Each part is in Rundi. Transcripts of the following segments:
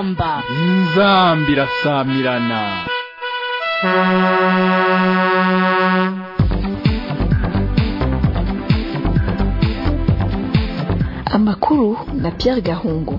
inzamba inzambi irasamirana amakuru na Pierre Gahungu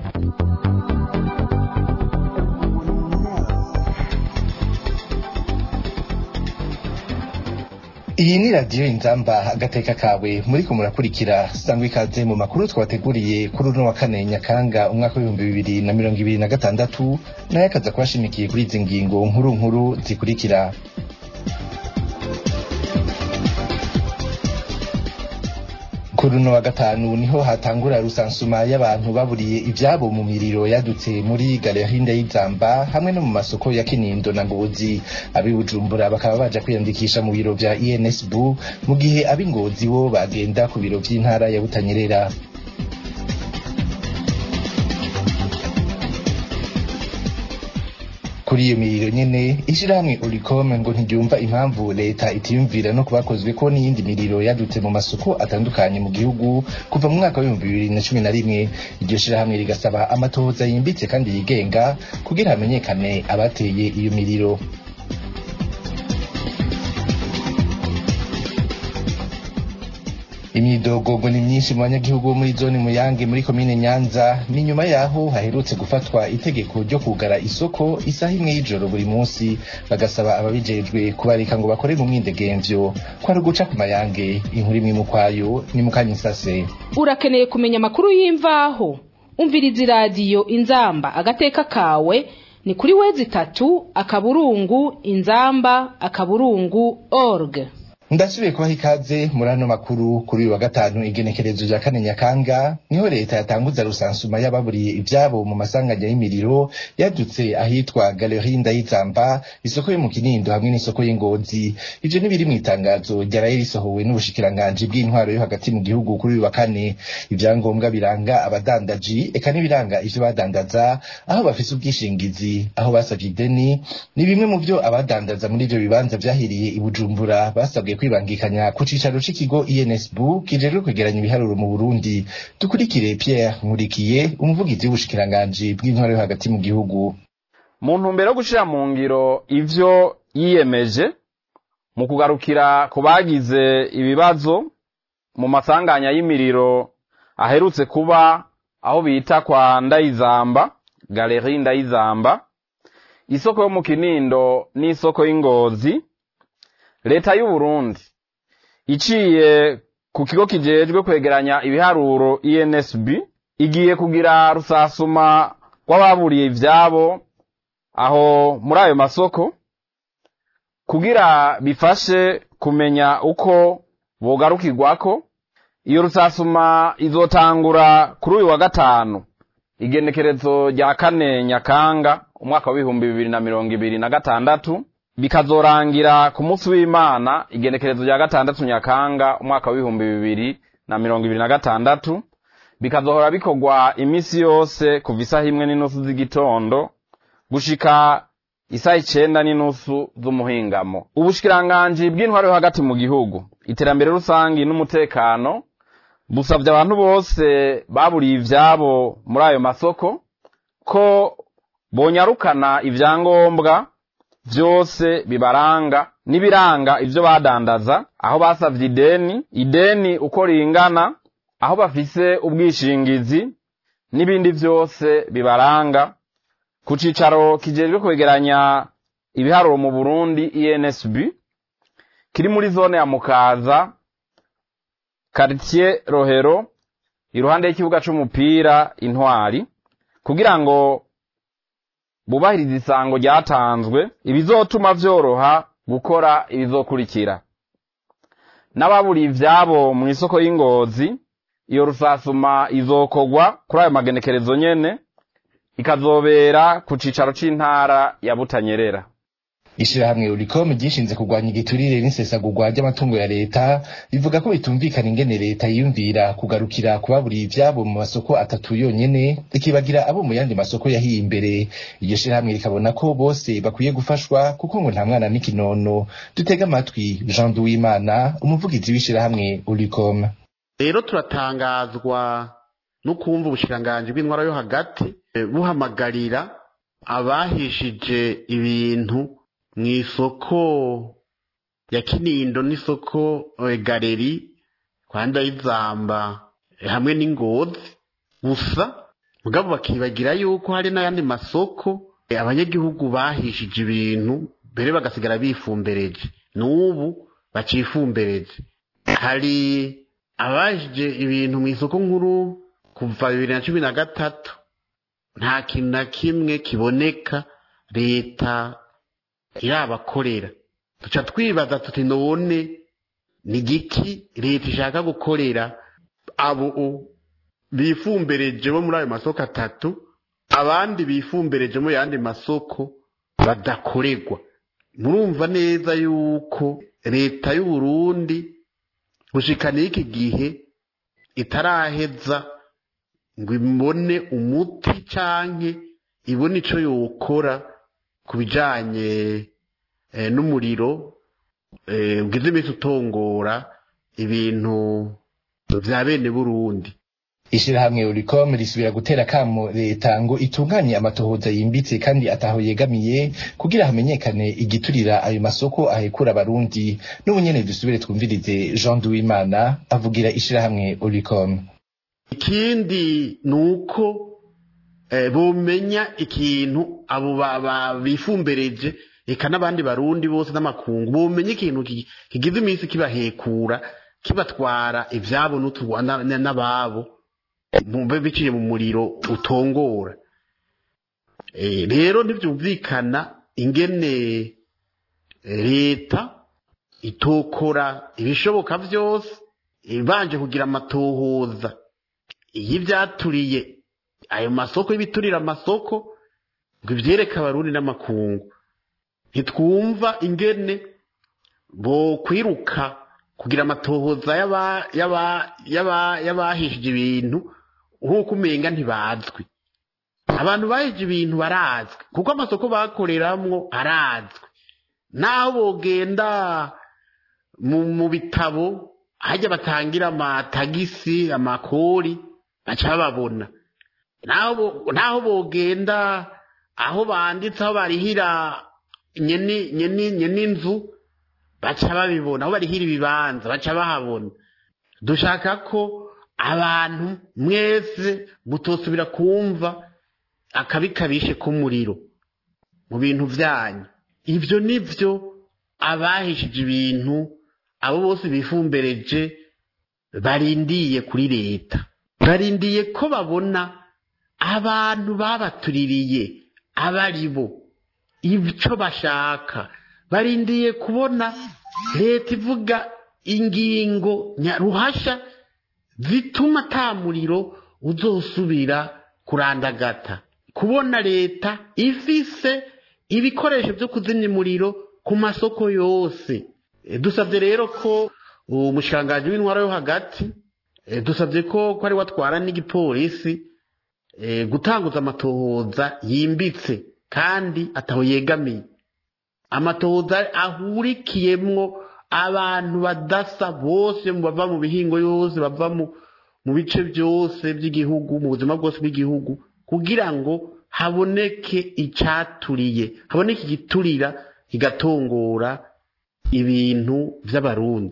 iyi ni radiyo inzamba agateka kawe muriko murakurikira sangwa ikaze mu makuru twabateguriye kuri uno wa kane nyakanga umwaka w'ibihumbi bibiri na mirongo ibiri na gatandatu nayo akaza kubashimikiye kuri izi ngingo nkuru nkuru zikurikira kuri uno wa gatanu niho hatangura rusansuma y'abantu baburiye ivyabo mu miriro yadutse muri galerinde y'izamba hamwe no mu masoko ya kinindo na ngozi abi bujumbura bakaba baja kwiyandikisha mu biro vya insb mu gihe abi ngozi bo bagenda ku biro vy'intara ya butanyerera kuri iyo miriro nyene ishirahamwe Olicom ngo ntiryumva impamvu leta itiyumvira no kubakozwe ko n'iyindi miriro yadutse mu masoko atandukanye mu gihugu kuva mu mwaka w'ibihumbi bibiri na cumi na rimwe iryo shirahamwe rigasaba amatohoza yimbitse kandi yigenga kugira hamenyekane abateye iyo miriro imyidogo ngo ni myinshi mu banyagihugu bo muri zone muyange muri komine nyanza ni nyuma yaho haherutse gufatwa itegeko ryo kugara isoko isaha imwe y'ijoro buri munsi bagasaba ababijejwe kubareka ngo bakore mu mwidegemvyo ko ari uguca ku mayange inkuru imwe mu kwayo ni mu kanyisase urakeneye kumenya amakuru y'imvaho umviriza iradiyo inzamba agateka kawe ni kuri wezi itatu akaburungu inzamba akaburungu org ndasubiye kubaha ikaze muri ano makuru kuri uyu wa gatanu igenekerezo rya kane nyakanga niho leta yatanguza rusansuma y'ababuriye ivyabo mu masanganya y'imiriro yadutse ahitwa galeri ndayizamba isoko yo mu kinindo hamwe n'isoko y'ingozi ivyo nibiri mu itangazo ryaraye risohowe n'ubushikiranganji bw'intwaro yo hagati mu gihugu kuri uyu wa kane ivyangombwa biranga abadandaji eka n'ibiranga ivyo badandaza aho bafise ubwishingizi aho basavye ideni ni bimwe mu vyo abadandaza muri ivyo bibanza vyahiriye i bujumbura basabwe kwibangikanya ku cicaro c'ikigo INSB kijejwe kwegeranya ibiharuro mu Burundi dukurikire Pierre Nkurikiye umuvugizi w'ubushikiranganji bw'intwaro yo hagati mu gihugu mu ntumbero yo gushira mu ngiro ivyo yiyemeje mu kugarukira ku bagize ibibazo mu masanganya y'imiriro aherutse kuba aho bita kwa Ndayizamba galeri Ndayizamba isoko yo mu Kinindo n'isoko y'Ingozi leta y'u Burundi iciye ku kigo kijejwe kwegeranya ibiharuro INSB igiye kugira rusasuma rw'ababuriye ivyabo aho muri ayo masoko kugira bifashe kumenya uko bogarukirwako iyo rusasuma izotangura kuri uyu wa gatanu igenekerezo rya kane nyakanga umwaka w'ibihumbi bibiri na mirongo ibiri na gatandatu bikazorangira ku munsi w'imana igenekerezo rya gatandatu nyakanga umwaka w'ibihumbi bibiri na mirongo ibiri na gatandatu bikazohora bikorwa iminsi yose kuva isaha imwe n'inusu z'igitondo gushika isaha icenda n'inusu z'umuhingamo ubushikiranganji bw'intwaro yo hagati mu gihugu iterambere rusangi n'umutekano busavye abantu bose baburiye ivyabo muri ayo masoko ko bonyarukana ivyangombwa vyose bibaranga n'ibiranga ivyo badandaza aho basavye ideni ideni uko ringana aho bafise ubwishingizi n'ibindi vyose bibaranga ku cicaro kijejwe kwegeranya ibiharuro mu Burundi INSB kiri muri zone ya Mukaza quartier Rohero iruhande y'ikibuga c'umupira Intwari kugira ngo bubahiriza isango ryatanzwe ibizotuma vyoroha gukora ibizokurikira n'ababuriye ivyabo mu isoko y'ingozi iyo rusasuma izokorwa kuri ayo magenekerezo nyene ikazobera ku cicaro c'intara ya Butanyerera ishirahamwe Ulicom ryishinze kurwanya igiturire n'isesagurwa ry'amatungo ya leta rivuga ko bitumvikana ingene leta yiyumvira kugarukira kubaburiye ivyabo mu masoko atatu yonyene rikibagira abo mu yandi masoko yahiye imbere iryo shirahamwe rikabona ko bose bakwiye gufashwa kuko ngo nta mwana n'ikinono dutega amatwi Jean Duwimana umuvugizi w'ishirahamwe Ulicom rero turatangazwa no kumva ubushikiranganji bw'intwara yo hagati eh, buhamagarira abahishije ibintu mu isoko ya kinindo n'isoko eh, galeri kwa ndayizamba eh, hamwe n'ingozi gusa mugabo bakibagira yuko hari n'ayandi masoko eh, abanyagihugu bahishije ibintu mbere bagasigara bifumbereje n'ubu bacifumbereje hari abajije ibintu mu isoko nkuru kuva bibiri na cumi na gatatu nta kintu na kimwe kiboneka leta irabakorera duca twibaza tuti none ni igiki leta ishaka gukorera abo bifumbereje bo muri ayo masoko atatu abandi bifumbereje mu yandi masoko badakorerwa murumva neza yuko leta y'u Burundi gushika n'iki gihe itaraheza ngo ibone umuti canke ibone ico yokora ku bijanye eh, n'umuriro eh, ugize iminsi utongora ibintu vya bene Burundi ishirahamwe Uricom risubira gutera kamo leta ngo itunganye amatohoza yimbitse kandi ataho yegamiye kugira hamenyekane igiturira ayo masoko ahekura abarundi n'ubunyene dusubire twumvirize Jean Duwimana avugira ishirahamwe Uricom ikindi nuko eh, bomenya ikintu abo ba- ba- bifumbereje eka n'abandi barundi bose n'amakungu bomenya ikintu ki- kigize iminsi kibahekura kibatwara ivyabo n'utu- na- na- n'ababo mube biciye mu muriro utongora Eh, rero ntivyumvikana ingene eh, leta itokora ibishoboka vyose ibanje kugira amatohoza iyo ivyaturiye ayo masoko y'ibiturira amasoko ngo ivyereke abarundi n'amakungu ntitwumva ingene bo kwiruka kugira amatohoza y'aba- y'aba- y'aba- y'abahishije ibintu nk'uko umenga ntibazwi abantu bahije ibintu barazwi kuko amasoko bakoreramwo arazwi naho bogenda mu, mu bitabo hajya batangira amatagisi amakori baca bababona naho bo- naho bogenda aho banditse aho barihira nyeni nyeni nyeni inzu baca babibona aho barihira ibibanza baca bahabona dushaka ko abantu mwese mutosubira kumva akabi kabishe k'umuriro mu bintu byanyu ibyo nibyo abahishije ibintu abo bose bifumbereje barindiye kuri leta barindiye ko babona abantu babatuririye abari bo icyo bashaka barindiye kubona leta ivuga ingingo nyaruhasha zituma ata muriro uzosubira kurandagata kubona leta ifise ibikoresho byo kuzimya umuriro ku masoko yose E, dusabye rero ko umushikiranganji w'intwaro yo hagati e, dusabye ko ko ari watwara n'igipolisi e, gutanguza amatohoza yimbitse kandi ataho yegamiye amatohoza ahurikiyemwo abantu badasa bose mu bava mu bihingo yose bava mu mu bice byose by'igihugu mu buzima bwose bw'igihugu kugira ngo haboneke icaturiye haboneke igiturira kigatongora ibintu vy'abarundi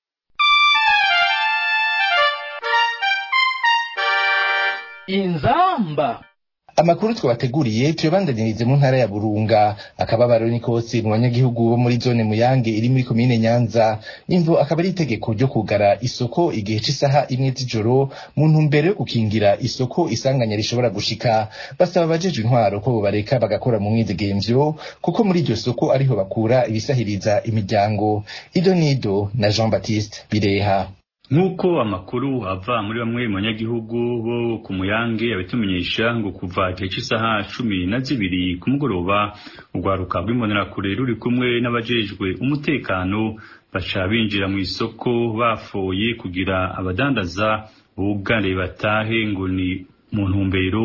inzamba amakuru twabateguriye tuyabandanirize mu ntara ya Burunga akababaro ni kose mu banyagihugu bo muri zone Muyange iri muri komine Nyanza imvo akaba ari itegeko ryo kugara isoko igihe c'isaha imwe z'ijoro mu ntumbero yo gukingira isoko isanganya rishobora gushika basaba abajejwe intwaro ko bareka bagakora mu mwidegemvyo kuko muri iryo soko ariho bakura ibisahiriza imiryango ido nido na Jean Baptiste Bireha nk'uko amakuru ava muri bamwe mu banyagihugu bo ku muyange abitumenyesha ngo kuva igihe cy'isaha cumi na zibiri ku mugoroba urwaruka rw'imbonerakure ruri kumwe n'abajejwe umutekano baca binjira mu isoko bafoye kugira abadandaza bugare batahe ngo ni mu ntumbero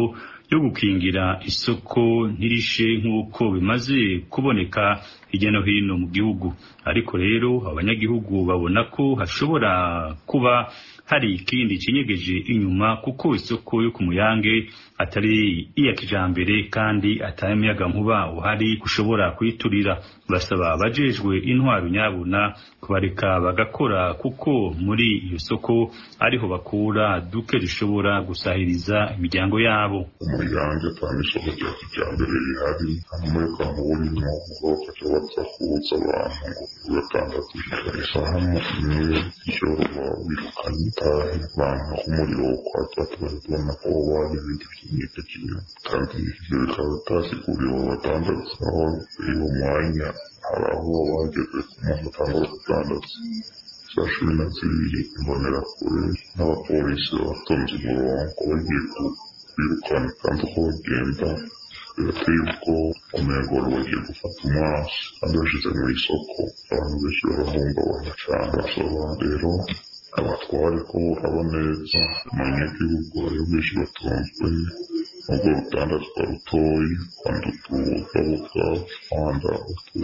yo gukingira isoko ntirishe nk'uko bimaze kuboneka hirya no hino mu gihugu ariko rero abanyagihugu babona ko hashobora kuba hari ikindi kinyegeje inyuma kuko isoko yo ku muyange atari iya kijambere kandi atari umuyaga nkuba uhari ushobora kuyiturira basaba abajejwe intwaro nyabuna kubareka bagakora kuko muri iyo soko ariho bakura duke rishobora gusahiriza imiryango yabo umuyange atanga isoko rya kijambere rihari umuyaga nkuba urimo ubwo bakaca baza kubuza abantu ngo gatandatu isaha imwe ijoro birukanye itahe abantu umuriro kwatsa tubona ko wari ibindi by'imyaka kimwe kandi ibyo bikaba bitasiguriwe abadandaza aho uwo mwanya hari aho bageze ku muntu atangura kudandaza saa cumi na zibiri imbonerakure n'abapolisi batonze umurongo bagiye kwirukana kandi uko bagenda birateye ubwoba umengo bagiye gufata umwasi kandi bashize mu isoko abantu benshi barahungabana cyane basaba rero abatware ko uraba neza abanyagihugu ayo benshi batunzwe nubwo rutandazwa rutoyi kandi utugabuga kwanda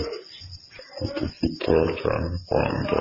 utuvuta cyane kwanda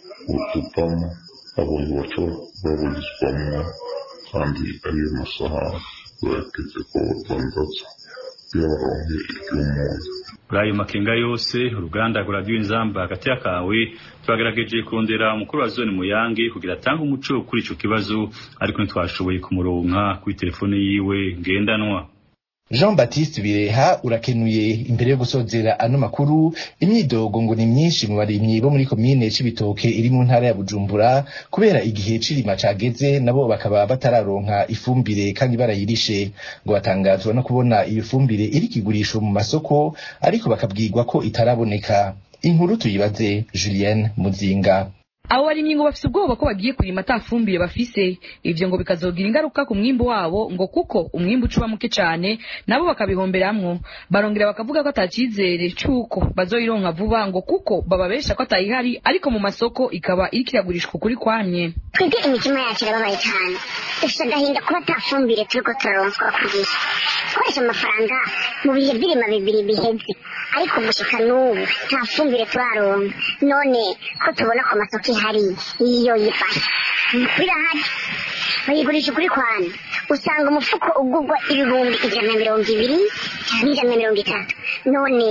utuvamo abonye baco baburizwamo kandi ariyo masaha bageze ko badandaza iyo baronke iry'umuntu muri ayo makenga yose uruganda rwa radiyo inzamba hagati y'akawe twagerageje kurondera umukuru wa zone muyange kugira atange umuco kuri ico kibazo ariko ntitwashoboye kumuronka kuri telefone yiwe ngendanwa jean baptiste bireha urakenuye imbere yo gusozera ano makuru imyidogo ngo ni myinshi mu barimyi bo muri komine c'ibitoke iri mu ntara ya bujumbura kubera igihe c'irima cageze nabo bakaba batararonka ifumbire kandi barayirishe ngo batangazwa no kubona iyo fumbire iri kigurisho mu masoko ariko bakabwirwa ko itaraboneka inkuru tuyibaze julienne muzinga abo barimyi ngo bafise ubwoba ko bagiye kurima ata fumbire bafise ivyo ngo bikazogira ingaruka ku mwimbu wabo ngo kuko umwimbu ucuba muke cane nabo bakabihomberamwo barongera bakavuga ko atacizere c'uko bazoyironka vuba ngo kuko bababesha ko atayihari ariko mu masoko ikaba iriko iragurishwa ukuri kwamye twebwe imitima yacu irababaye cyane dufite agahinda kuba ata fumbire turiko turaronswa ku gihe twakoresha amafaranga mu bihe by'irima bibiri biheze ariko gushika n'ubu nta fumbire turaronka none ko tubona ku masoko ihari iyo yifashe birahari bayigurisha ukuri kwana usanga umufuko ugurwa ibihumbi ijana na mirongo ibiri cyangwa ijana na mirongo itatu none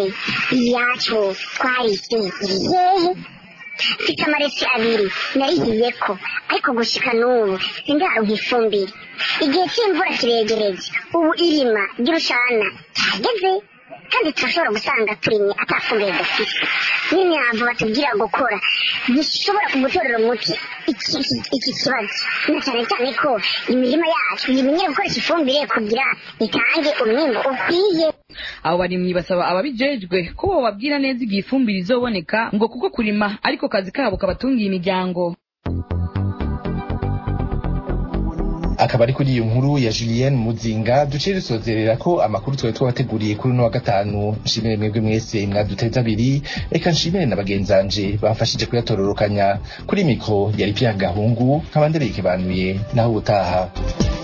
iyacu twarise iri hehe mfite amaresi abiri narihiye ko ariko gushika n'ubu sindaronka ifumbire igihe cy'imvura kiregereje ubu irima ry'urushana cyageze kandi turashobora gusanga turimye atafumbire dufise n'imyavu batubwira gukora gishobora kugutorera umuti iki iki kibazo na cyane cyane ko imirima yacu yimenyere gukoresha ifumbire kugira itange umwimbo ukwiye abo barimyi basaba ababijejwe ko bababwira neza igihe ifumbire izoboneka ngo kuko kurima ariko kazi kabo kabatungiye imiryango akaba ari kuri iyo nkuru ya Julienne Muzinga duciye dusozerera ko amakuru twari twabateguriye kuri uno wa gatanu nshimire mwebwe mwese mwaduteza abiri reka nshimire na bagenzanje bamfashije kuyatororokanya kuri mikro yari Pierre Gahungu nkaba ndereye ikibanuye naho ubutaha